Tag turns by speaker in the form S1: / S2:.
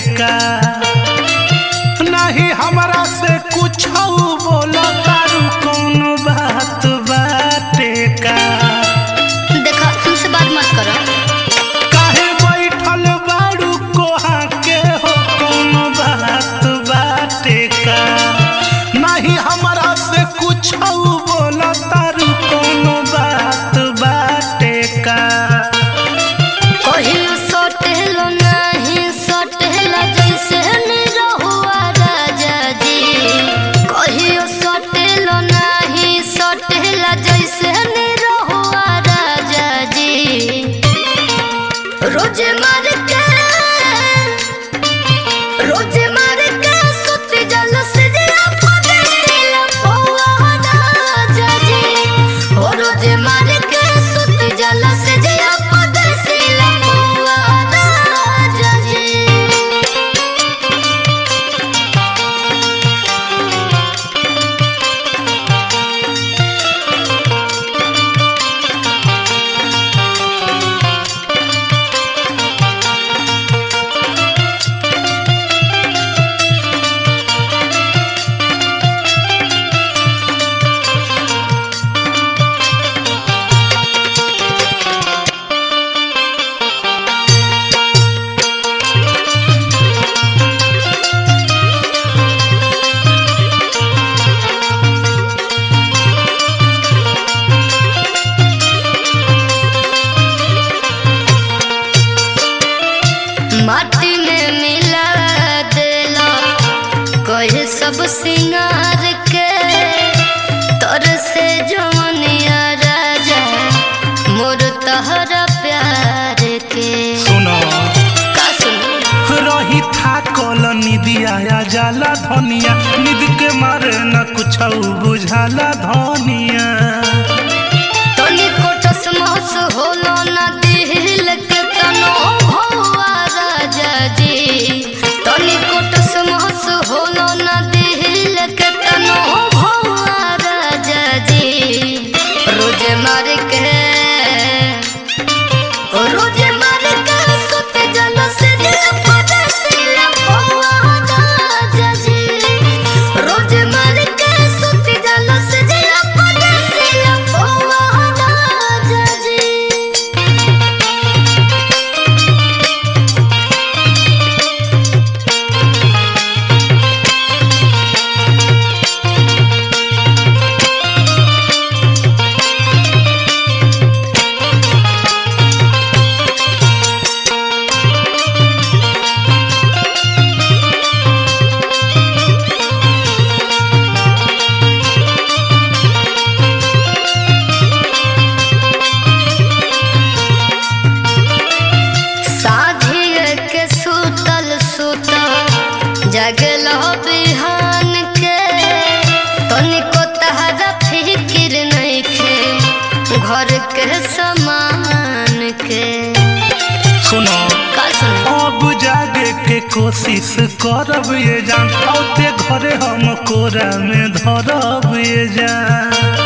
S1: का नहीं हमरा से कुछ बोलो तारू कौन बात बाटे का
S2: देखा हमसे बात मत करो
S1: काहे बैठल बारू कोहा के हो कौन बात बाटे का नहीं हमरा से कुछ बोलो तारू कौन बात बाटे का
S2: कहियो सटेलो नहीं सटेला जैसे निरहुआ राजा जी कहियो सटेलो नहीं सटेला जैसे निरहुआ राजा जी रोज मार के रोज मार के सुती जल से जिया पदेला पौआ राजा जी ओ रोज मार के सुती जल से जिया पदेला पौआ राजा जी माटी में मिला देला कहे सब सिंगार के तर से जवनिया राजा मोर तहरा प्यार के
S1: सुनो
S2: का सुनो
S1: रही था कल निदिया जाला धनिया निद के मारे न कुछ बुझाला धनिया
S2: तनी कोटस महस होलो ना दिल के तनो भौआ राजा जी तनी कोटस महस होलो ना दिल के तनो भौआ राजा जी रोज मार के रोज मार के सुत जल से दिल पदसिला भौआ राजा जी रोज मार के सुत जल से दिल पदसिला भौआ राजा जी साझिए के सुतल सुतल जगल बिहान के तनिको तहरा फिकिर नइखे घर के समान के
S1: सुनो
S2: का सुनो
S1: अब जागे के कोशिश करब ये जान औते घरे हम कोरा में धरब ये जान